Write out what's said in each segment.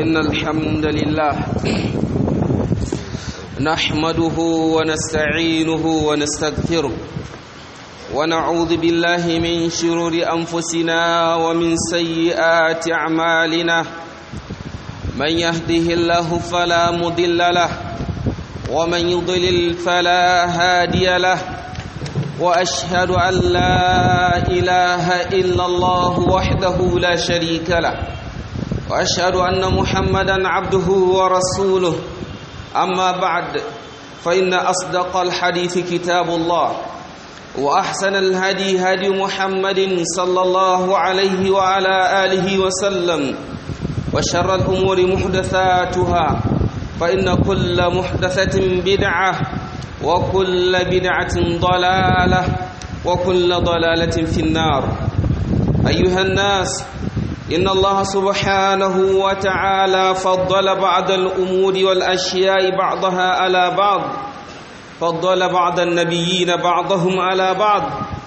إن الحمد لله نحمده ونستعينه ونستغفره ونعوذ بالله من شرور أنفسنا ومن سيئات أعمالنا من يهده الله فلا مضل له ومن يضلل فلا هادي له واشهد ان لا اله الا الله وحده لا شريك له واشهد ان محمدا عبده ورسوله اما بعد فان اصدق الحديث كتاب الله واحسن الهدي هدي محمد صلى الله عليه وعلى اله وسلم وشر الامور محدثاتها فان كل محدثه بدعه وكل بدعة ضلالة وكل ضلالة في النار أيها الناس إن الله سبحانه وتعالى فضل بعض الأمور والأشياء بعضها على بعض فضل بعض النبيين بعضهم على بعض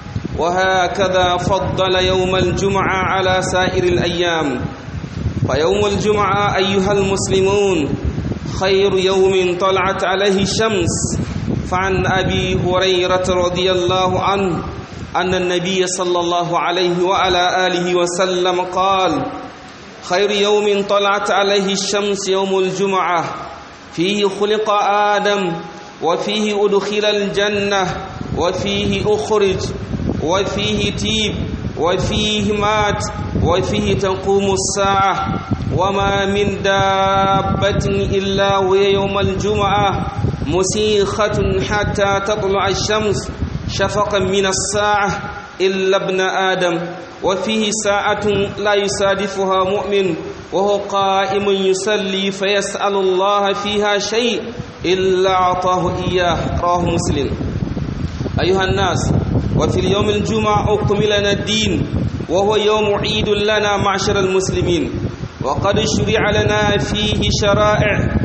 وهكذا فضل يوم الجمعة على سائر الأيام فيوم الجمعة أيها المسلمون خير يوم طلعت عليه الشمس فعن أبي هريرة رضي الله عنه أن النبي صلى الله عليه وعلى آله وسلم قال خير يوم طلعت عليه الشمس يوم الجمعة فيه خلق آدم وفيه أدخل الجنة وفيه أخرج وفيه تيب وفيه مات وفيه تقوم الساعة وما من دابة إلا وهي يوم الجمعة مسيخة حتى تطلع الشمس شفقا من الساعة إلا ابن آدم وفيه ساعة لا يصادفها مؤمن وهو قائم يصلي فيسأل الله فيها شيء إلا أعطاه إياه رواه مسلم أيها الناس وفي اليوم الجمعة أكمل لنا الدين وهو يوم عيد لنا معشر المسلمين وقد شرع لنا فيه شرائع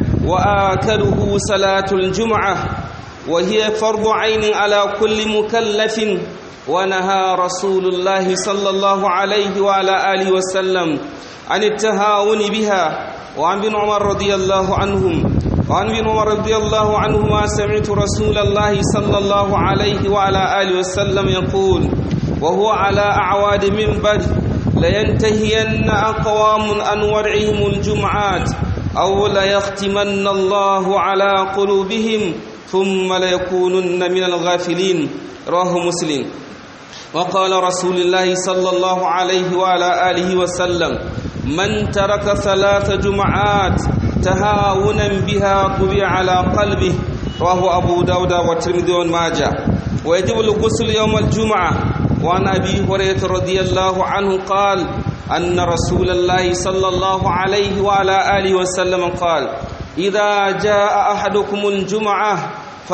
وآكله صلاة الجمعة وهي فرض عين على كل مكلف ونهى رسول الله صلى الله عليه وعلى آله وسلم عن التهاون بها وعن بن عمر رضي الله عنهم وعن ابن عمر رضي الله عنهما سمعت رسول الله صلى الله عليه وعلى آله وسلم يقول وهو على أعواد منبر لينتهين أقوام عن ورعهم الجمعات أو ليختمن الله على قلوبهم ثم ليكونن من الغافلين رواه مسلم وقال رسول الله صلى الله عليه وعلى آله وسلم من ترك ثلاث جمعات تهاونا بها طبع على قلبه رواه أبو داود والترمذي وماجه ويجب الغسل يوم الجمعة وعن أبي هريرة رضي الله عنه قال أن رسول الله صلى الله عليه وعلى آله وسلم قال إذا جاء أحدكم الجمعة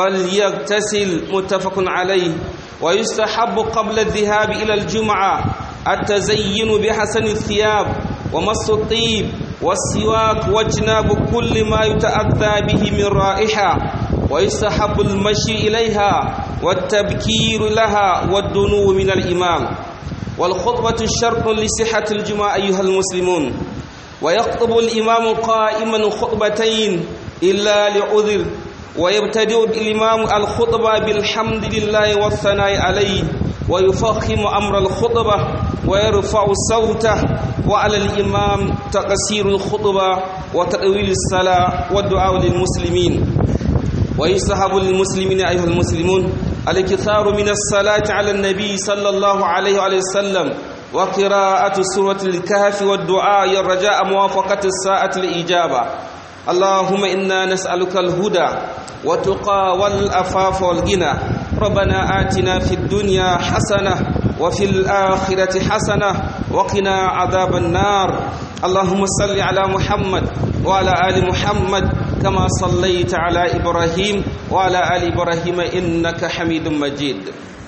فليغتسل متفق عليه ويستحب قبل الذهاب إلى الجمعة التزين بحسن الثياب ومص الطيب والسواك واجناب كل ما يتأذى به من رائحة ويستحب المشي إليها والتبكير لها والدنو من الإمام والخطبة شرط لصحة الجمعة أيها المسلمون ويخطب الإمام قائما خطبتين إلا لعذر ويبتدئ الإمام الخطبة بالحمد لله والثناء عليه ويفخم أمر الخطبة ويرفع صوته وعلى الإمام تقصير الخطبة وتطويل الصلاة والدعاء للمسلمين ويستحب للمسلمين أيها المسلمون الكثار من الصلاة على النبي صلى الله عليه وسلم وقراءة سورة الكهف والدعاء الرجاء موافقة الساعة الإجابة اللهم إنا نسألك الهدى وتقى والأفاف والغنى ربنا آتنا في الدنيا حسنة وفي الآخرة حسنة وقنا عذاب النار اللهم صل على محمد وعلى آل محمد كما صليت على إبراهيم وعلى آل إبراهيم إنك حميد مجيد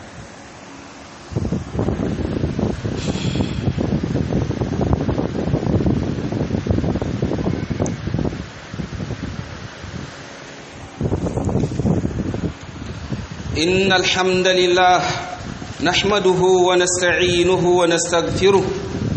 إن الحمد لله نحمده ونستعينه ونستغفره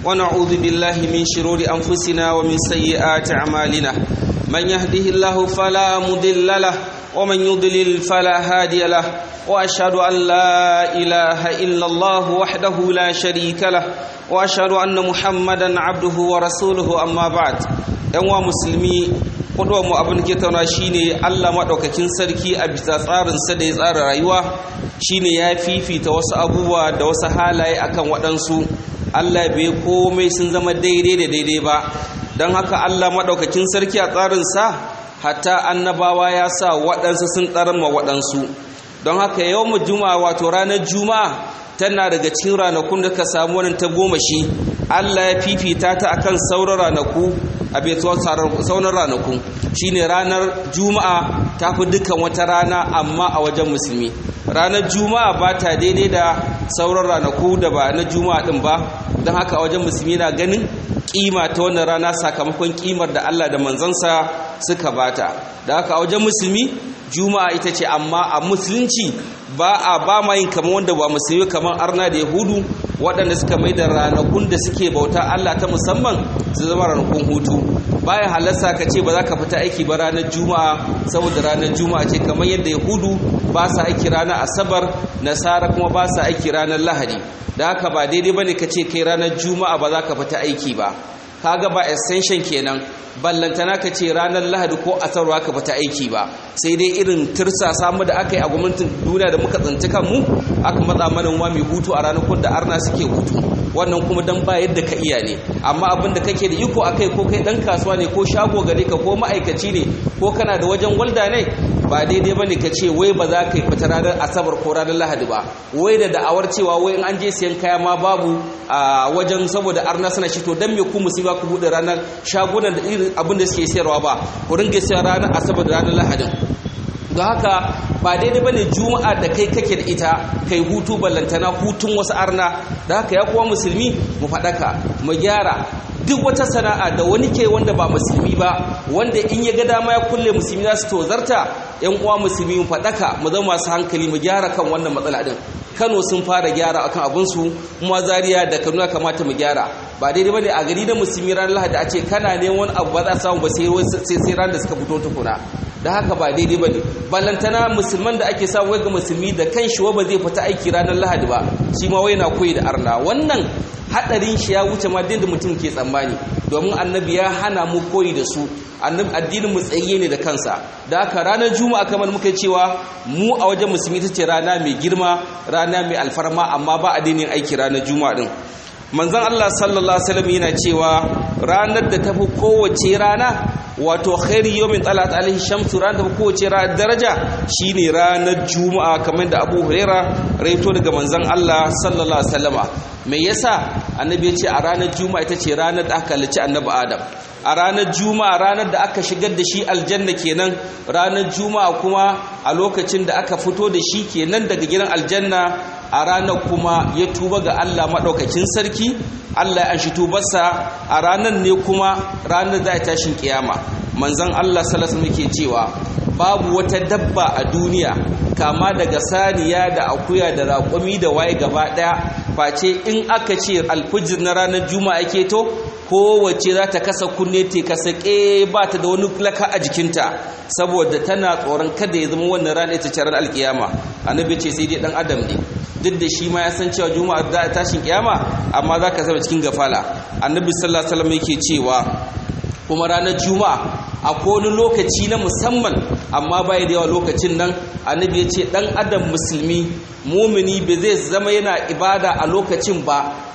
ونعوذ بالله من شرور أنفسنا ومن سيئات أعمالنا من يهده الله فلا مضل له ومن يضلل فلا هادي له وأشهد أن لا إله إلا الله وحده لا شريك له وأشهد أن محمدا عبده ورسوله أما بعد ‘yan musulmi kudu mu abin ke tauna shine Allah maɗaukakin sarki a bisa tsarinsa da ya tsara rayuwa shine ya fifita wasu abubuwa da wasu halaye akan waɗansu Allah bai komai sun zama daidai da daidai ba don haka Allah maɗaukakin sarki a tsarinsa hatta annabawa ya sa waɗansu sun ɗarma waɗansu don haka yau mu juma'a wato ranar juma'a tana daga cikin ranakun da ka samu wannan ta goma shi Allah ya fifita ta akan sauran ranaku a betuwar sauran ranaku shine ranar juma'a ta fi dukkan wata rana amma a wajen musulmi ranar juma'a ba ta daidai da sauran ranaku da ba na juma'a din ba don haka a wajen musulmi na ganin kima ta wannan rana sakamakon kimar da Allah da manzansa suka bata da haka a wajen musulmi juma'a ita ce amma a musulunci ba a ba ma yin kamar wanda ba musulmi kamar arna da yahudu waɗanda suka mai da ranakun da suke bauta Allah ta musamman su zama ranakun hutu bayan halarsa ka ce ba za ka fita aiki ba ranar juma'a saboda ranar juma'a ce kamar yadda yahudu ba sa aiki ranar asabar nasara kuma ba sa aiki ranar lahadi da haka ba daidai ba ne ka ce kai ranar juma'a ba za ka fita aiki ba kaga ba extension kenan ballantana ka ce ranar lahadi ko asarwa ka bata aiki ba sai dai irin tirsa samu da aka yi a gwamnatin duniya da muka tsanci kanmu aka matsa mana wa mai hutu a ranakun da arna suke hutu wannan kuma dan ba yadda ka iya ne amma abin da kake da iko akai ko kai dan kasuwa ne ko shago gare ka ko ma'aikaci ne ko kana da wajen walda ne ba daidai bane ka ce wai ba za ka yi fita ranar asabar ko ranar lahadi ba wai da da'awar cewa wai in an je siyan kaya ma babu a wajen saboda arna suna shi to dan me ku musiba ku bude ranar shagunan da irin abin da suke sayarwa ba ku ringa siyan ranar asabar da ranar lahadin don haka ba daidai bane juma'a da kai kake da ita kai hutu ballantana hutun wasu arna da haka ya kuwa musulmi mu faɗaka mu gyara duk wata sana'a da wani ke wanda ba musulmi ba wanda in ya ga dama ya kulle musulmi za su tozarta yan uwa musulmi mu faɗaka mu zama masu hankali mu gyara kan wannan matsala din Kano sun fara gyara akan abinsu kuma Zaria da Kaduna kamata mu gyara ba daidai bane a gari da musulmi ranar Lahadi a ce kana neman wani abu ba za samu ba sai sai ran da suka fito tukuna da haka ba daidai bane ballantana musulman da ake samu ga musulmi da kan shi ba zai fita aiki ranar Lahadi ba shi ma wai na koyi da arna wannan hadarin shi ya wuce ma da mutum ke tsammani domin annabi ya hana mu koyi da su addinin mu tsaye ne da kansa da haka ranar juma'a kamar muka cewa mu a wajen musulmi ta ce rana mai girma rana mai alfarma amma ba addinin aiki ranar juma'a din manzon Allah sallallahu alaihi wasallam yana cewa ranar da tafi kowace rana wato khairi yawmin talat alaihi shamsu ranar da tafi kowace rana daraja shine ranar juma'a kamar da Abu Huraira raito daga manzon Allah sallallahu alaihi wasallama me yasa annabi ya ce a ranar juma'a ita ce ranar da aka halicci annabi Adam a ranar juma'a ranar da aka shigar da shi aljanna kenan ranar juma'a kuma a lokacin da aka fito da shi kenan daga gidan aljanna a ranar kuma ya tuba ga Allah maɗaukakin sarki Allah ya shi tubarsa a ranar ne kuma ranar za a tashin kiyama manzon Allah salasa muke cewa babu wata dabba a duniya kama daga saniya da akuya da raƙumi da waye gaba ɗaya face in aka ce alfijir na ranar juma'a ke to kowace za ta kasa kunne te kasa ƙe ba ta da wani laka a jikinta saboda tana tsoron kada ya zama wannan rana ita ce ran alkiyama annabi ce sai dai dan adam ne duk da shi ma ya san cewa juma'a za a tashin kiyama amma za ka zama cikin gafala annabi sallallahu alaihi wasallam yake cewa kuma ranar juma'a a wani lokaci na musamman amma bai da yawa lokacin nan annabi ya ce dan adam musulmi mumini bai zai zama yana ibada a lokacin ba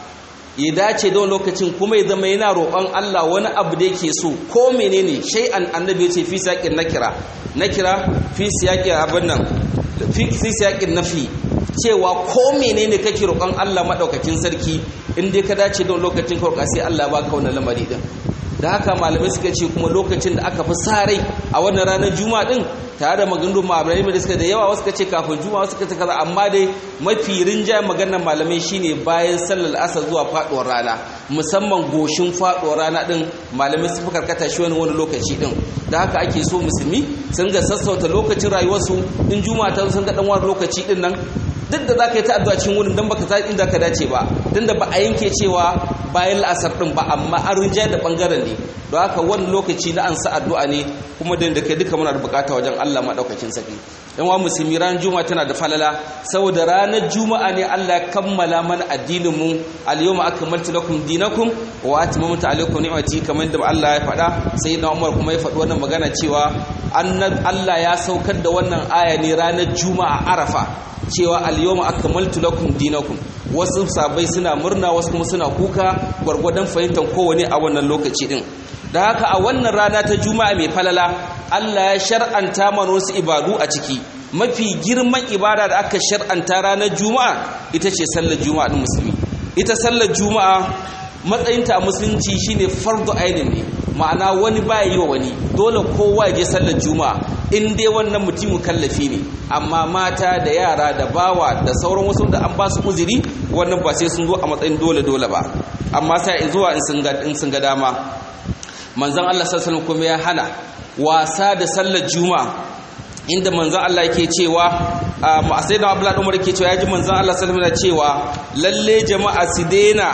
ya dace da lokacin kuma ya zama yana roƙon Allah wani abu da yake so ko menene shay'an annabi ya ce fi siyaqin nakira nakira fi siyaqin abin nan fi siyaqin nafi cewa ko menene kake roƙon Allah madaukakin sarki in dai ka dace da lokacin ka sai Allah baka wannan lamari din da haka malamai suka ce kuma lokacin da aka fi sa rai a wannan ranar juma'a din tare da maganganu malamai da suka da yawa wasu ce kafin juma'a wasu ce kaza amma dai mafi rinjayen maganar malamai shine bayan sallar asar zuwa faduwar rana musamman goshin faduwar rana din malamai su fi karkata shi wani wani lokaci din da haka ake so musulmi sun ga sassauta lokacin rayuwarsu in juma'a ta sun ga dan wani lokaci din nan duk da zaka yi ta addu'a cikin wurin dan baka ta inda ka dace ba dan da ba a yanke cewa bayan la'asar din ba amma an rinja da bangaren ne don haka wani lokaci na an sa addu'a ne kuma da kai duka muna da bukata wajen Allah madaukakin saki yan wa musulmi ran juma'a tana da falala saboda ranar juma'a ne Allah ya kammala mana addinin mu al-yawma akmaltu lakum dinakum wa atmamtu alaykum ni'mati kamar da Allah ya faɗa sayyidina Umar kuma ya faɗi wannan magana cewa Allah ya saukar da wannan aya ne ranar juma'a Arafa cewa al-yawma akmaltu lakum dinakum wasu sabai suna murna wasu kuma suna kuka gwargwadon fahimtar kowane a wannan lokaci din da haka a wannan rana ta juma'a mai falala Allah ya shar'anta mana wasu ibadu a ciki mafi girman ibada da aka shar'anta ranar juma'a ita ce sallar juma'a din musulmi ita sallar juma'a matsayinta a musulunci shine fardu ainin ne ma'ana wani baya yi wa wani dole kowa ya je sallar juma'a in dai wannan mutum kallafi ne amma mata da yara da bawa da sauran wasu da an ba su uzuri wannan ba sai sun zo a matsayin dole dole ba amma sai zuwa in sun ga dama manzon Allah sallallahu alaihi kuma ya hana wasa da sallar juma'a inda manzon Allah yake cewa a sai da Abdullah Umar yake cewa yaji manzon Allah sallallahu alaihi cewa lalle jama'a su daina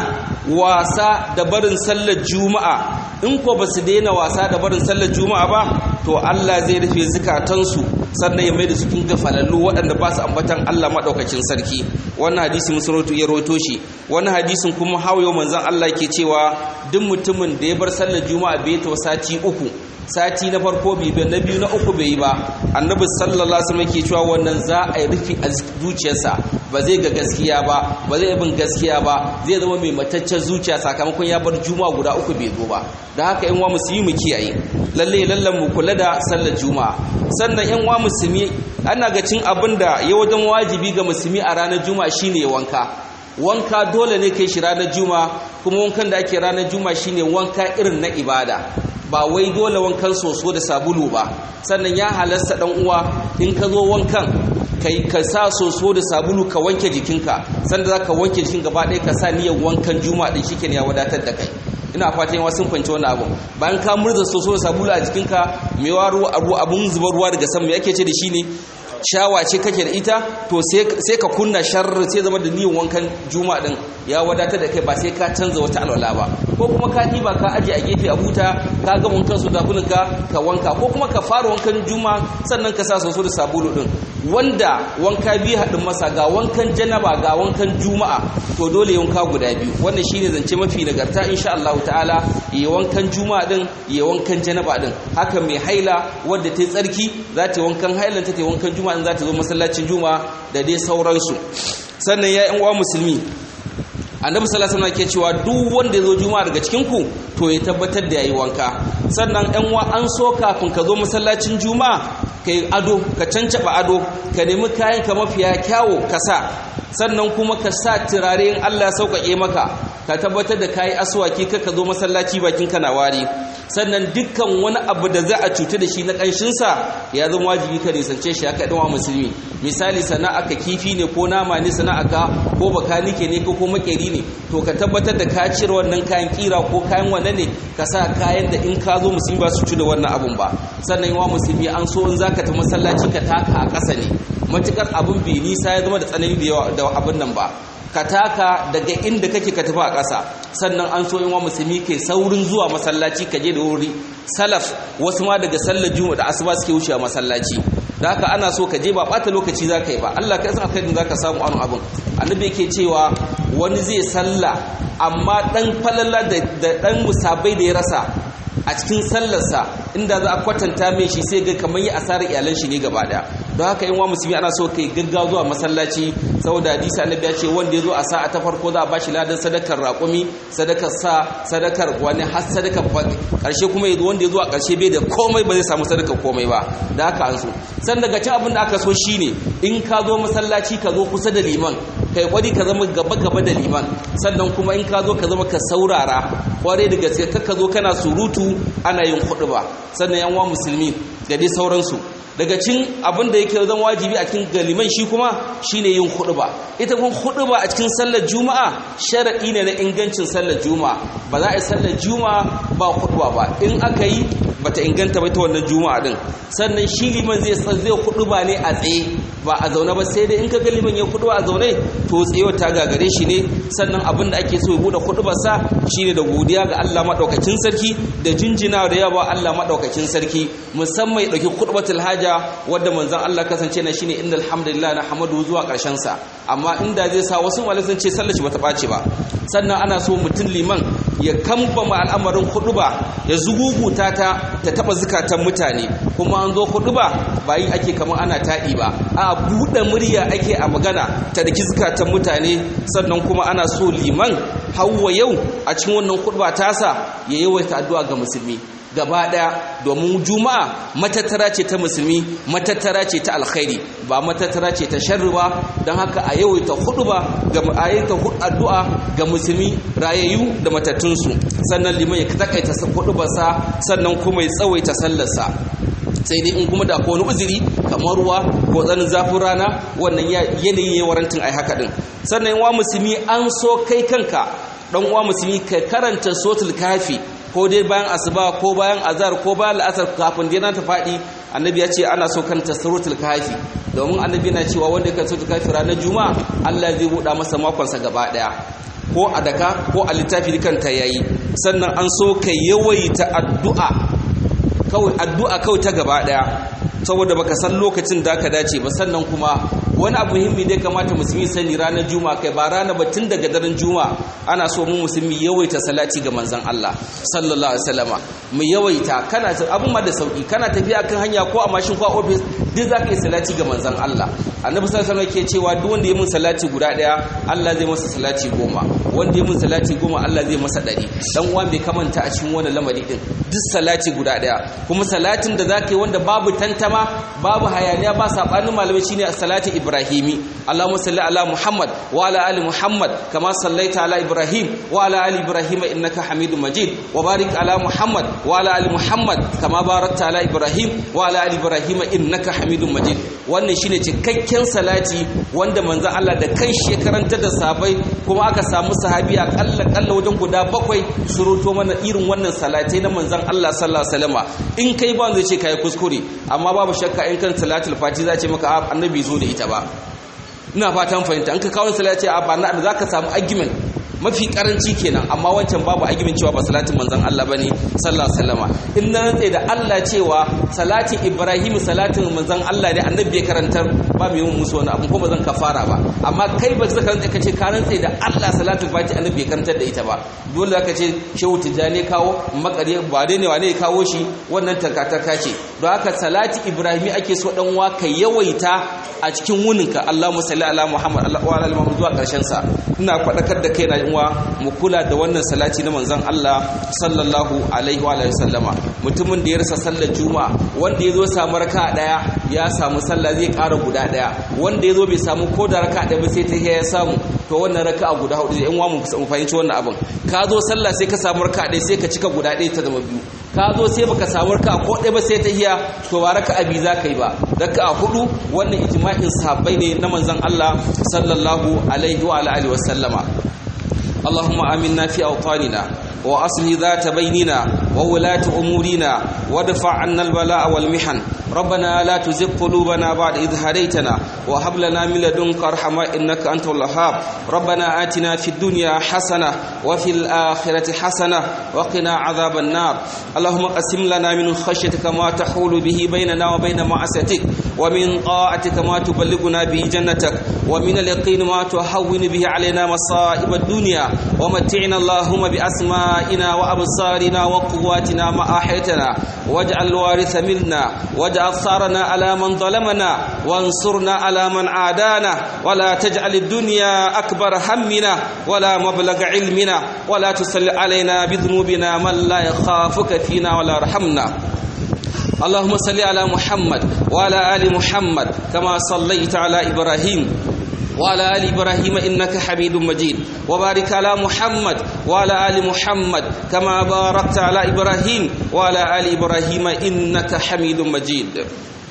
wasa da barin sallar juma'a in ko ba su daina wasa da barin sallar juma'a ba to Allah zai rufe zukatansu sannan ya mai da su kin gafalallu waɗanda ba su ambatan Allah madaukakin sarki wannan hadisi musulunci ya rawaito shi wannan hadisin kuma hawayo manzon Allah ke cewa duk mutumin da ya bar sallar juma'a bai ta sati uku sati na farko bai bai na biyu na uku bai yi ba annabi sallallahu alaihi wasallam yake cewa wannan za a yi rufi a zuciyarsa ba zai ga gaskiya ba ba zai bin gaskiya ba zai zama mai mataccen zuciya sakamakon ya bar juma'a guda uku bai zo ba da haka yan wa musulmi mu kiyaye lalle lallan mu kula da sallar juma'a sannan yan wa musulmi ana ga cin abin da ya wajen wajibi ga musulmi a ranar juma'a shine wanka wanka dole ne kai shi ranar juma'a kuma wankan da ake ranar juma'a shine wanka irin na ibada ba wai dole wankan soso da sabulu ba sannan ya halasta dan uwa in ka zo wankan kai ka sa soso da sabulu ka wanke jikinka sanda za ka wanke jikin gaba ɗaya ka sa niyyar wankan juma'a ɗin shi ya wadatar da kai ina fatan yawa sun fahimci wannan abu bayan ka murza soso da sabulu a jikinka mai waro abu abun zuba ruwa daga sama me ake ce da shi ne shawa ce kake da ita to sai ka kunna sharri sai zama da niyyar wankan juma'a din ya wadatar da kai ba sai ka canza wata alwala ba ko kuma ka ɗiba ka aje a gefe a buta ka ga wankan su dakunan ka ka wanka ko kuma ka fara wankan juma'a sannan ka sa soso da sabulu din wanda wanka biyu haɗin masa ga wankan janaba ga wankan juma'a to dole wanka guda biyu wannan shine zance mafi nagarta insha Allah ta'ala yi wankan juma'a din yi wankan janaba din haka mai haila wadda ta yi tsarki za ta yi wankan hailan ta ta yi wankan juma'a din za ta zo masallacin juma'a da dai sauransu sannan ya yan uwa musulmi annabi sallallahu alaihi wasallam ke cewa duk wanda ya zo juma'a daga cikin ku to ya tabbatar da yayi wanka sannan yan uwa an so kafin ka zo masallacin juma'a kai ado ka cancaba ado ka nemi kayan ka mafiya kyawo ka sa sannan kuma ka sa turare in Allah ya sauƙaƙe maka ka tabbatar da kayi aswaki ka zo masallaci bakin ka na wari sannan dukkan wani abu da za a cuta da shi na ƙanshinsa ya zama wajibi ka nisance shi haka ɗan musulmi misali sana'a ka kifi ne ko nama ne sana'a ka ko bakanike ne ko makeri ne to ka tabbatar da ka cire wannan kayan kira ko kayan wane ne ka sa kayan da in ka zo musulmi ba su ci da wannan abun ba sannan yawa musulmi an so in zaka ta masallaci ka taka a ƙasa ne matukar abun bai nisa ya zama da tsanani da yawa da abin nan ba ka taka daga inda kake ka tafi a ƙasa sannan an so wa musulmi kai saurin zuwa masallaci ka je da wuri salaf wasu ma daga sallar juma'a da asuba suke wucewa masallaci da haka ana so ka je ba ɓata lokaci za ka yi ba Allah ka san kai za ka samu anu abin annabi yake cewa wani zai salla amma ɗan falala da ɗan musabai da ya rasa a cikin sallarsa inda za a kwatanta mai shi sai ga kamar yi asarar iyalan shi ne gaba daya don haka yin wa musulmi ana so kai gaggawa zuwa masallaci saboda hadisi annabi ya ce wanda ya zo a sa'a ta farko za a bashi ladan sadakar raƙumi sadakar sa sadakar wani har sadakar ƙarshe kuma ya wanda ya zo a ƙarshe bai da komai ba zai samu sadakar komai ba da haka an so san daga cin abin da aka so shine in ka zo masallaci ka zo kusa da liman kai kwari ka zama gaba gaba da liman sannan kuma in ka zo ka zama ka saurara kware da gaske ka zo kana surutu ana yin hudu ba sannan yan wa musulmi da dai sauransu daga cin abin da yake zan wajibi a cikin galiman shi kuma shine yin ba. ita kuma ba a cikin sallar juma'a sharadi ne na ingancin sallar juma'a ba za a yi sallar juma'a ba huɗuba ba in aka yi bata inganta ba ta wannan juma'a din sannan shi liman zai zai kudu ba ne a tsaye ba a zaune ba sai dai in ka ga liman ya kudu a zaune to tsayewa ta gagare shi ne sannan abin da ake so ya bude kudu ba sa shine da godiya ga Allah madaukakin sarki da jinjina da yawa Allah madaukakin sarki musamman ya dauki khutbatul haja wanda manzon Allah kasance na shine innal hamdalillah na hamadu zuwa karshen sa amma inda zai sa wasu malai sun ce sallar shi bata bace ba sannan ana so mutum liman ya kambama al'amarin khutba ya zuguguta ta ta taba zukatan mutane kuma an zo khutba ba yi ake kamar ana taɗi ba a buɗe murya ake a magana ta daki zukatan mutane sannan kuma ana so liman hawa yau a cikin wannan khutba tasa ya yawaita addu'a ga musulmi gaba daya domin juma'a matattara ce ta musulmi matattara ce ta alkhairi ba matattara ce ta sharri ba don haka a yawaita hudu ba ga ayaita addu'a ga musulmi rayayyu da matattunsu sannan liman ya takaita hudu ba sa sannan kuma ya tsawaita sallarsa sai dai in kuma da ko wani uzuri kamar ruwa ko tsanin zafin rana wannan yanayin ya warantin ai haka din sannan wa musulmi an so kai kanka dan uwa musulmi ka karanta sotul kafi ko dai bayan asuba ko bayan azar ko bayan la'asar kafin dai ta faɗi annabi ya ce ana so kan tasarrutul kafi domin annabi yana cewa wanda kan suratul kafi ranar juma'a Allah zai buɗa masa makonsa gaba ɗaya ko a daka ko a littafi kanta yayi sannan an so ka yawaita addu'a kawai addu'a kawai ta gaba ɗaya saboda baka san lokacin da ka dace ba sannan kuma wani abu muhimmi da kamata musulmi sani ranar juma'a kai ba rana ba tun daga daren juma'a ana so mu musulmi yawaita salati ga manzon Allah sallallahu alaihi wasallama mu yawaita kana abun ma da sauki kana tafiya kan hanya ko a mashin ko a office duk zaka yi salati ga manzon Allah annabi sallallahu alaihi wasallam yake cewa duk wanda ya mun salati guda daya Allah zai masa salati goma wanda ya mun salati goma Allah zai masa dari dan uwa bai kamanta a cikin wannan lamari din duk salati guda daya kuma salatin da zaka yi wanda babu tantama babu hayaniya ba sabanin malamai shine as-salati ibrahimi Allahumma salli ala Muhammad wa ala ali Muhammad kama sallaita ala Ibrahim wa ala ali Ibrahim innaka Hamidum Majid wa barik ala Muhammad wa ala ali Muhammad kama barakta ala Ibrahim wa ala ali Ibrahim innaka Hamidum Majid wannan shine cikakken salati wanda manzo Allah da kanshi ya karanta da sahabbai kuma aka samu sahabi a kalla kalla wajen guda bakwai suruto mana irin wannan salatai na manzon Allah sallallahu alaihi wasallama in kai ba zai ce kai kuskure amma babu shakka in kan salatul fati za ce maka annabi zo da ita ba ina fatan fahimta an ka kawo salati a ba na za ka samu argument mafi karanci kenan amma wancan babu argument cewa ba salatin manzon Allah bane sallallahu alaihi wasallama in na rantsa da Allah cewa salatin Ibrahim salatin manzon Allah ne annabi ya karantar ba mai yin musu wani abu ko ba zan kafara ba amma kai ba zaka rantsa kace ka rantsa da Allah salatul fati annabi ya karantar da ita ba dole zaka ce shehu tijani kawo makare ba dai ne wane ya kawo shi wannan takataka ce don haka salati Ibrahim ake so dan wa ka yawaita a cikin wuninka Allahumma salli ala Muhammad wa ala Muhammad zuwa karshen sa ina fadakar da kai na uwa mu kula da wannan salati na manzon Allah sallallahu alaihi wa sallama mutumin da ya rasa sallar juma'a wanda yazo samu raka daya ya samu sallah zai ƙara guda daya wanda yazo bai samu ko da raka daya ba sai ta ya samu to wannan raka a guda hudu in wa mu fahimci wannan abin ka zo sallah sai ka samu raka daya sai ka cika guda daya ta zama biyu ka zo sai baka samu raka ko ɗaya ba sai ta hiya to ba raka abi za ka yi ba raka a hudu wannan ijma'in sahabbai ne na manzon Allah sallallahu alaihi wa alihi wa sallama اللهم آمنا في أوطاننا وأصل ذات بيننا وولاة أمورنا وادفع عنا البلاء والمحن ربنا لا تزغ قلوبنا بعد إذ هديتنا وهب لنا من لدنك رحمة إنك أنت الوهاب ربنا آتنا في الدنيا حسنة وفي الآخرة حسنة وقنا عذاب النار اللهم قسم لنا من خشيتك ما تحول به بيننا وبين معصيتك ومن طاعتك ما تبلغنا به جنتك ومن اليقين ما تهون به علينا مصائب الدنيا ومتعنا اللهم بأسمائنا وأبصارنا وقواتنا ما أحيتنا واجعل الوارث منا واجعل ثارنا على من ظلمنا وانصرنا على من عادانا ولا تجعل الدنيا أكبر همنا ولا مبلغ علمنا ولا تسل علينا بذنوبنا من لا يخافك فينا ولا رحمنا اللهم صل على محمد وعلى آل محمد كما صليت على إبراهيم وعلى آل إبراهيم إنك حميد مجيد وبارك على محمد وعلى آل محمد كما باركت على إبراهيم وعلى آل إبراهيم إنك حميد مجيد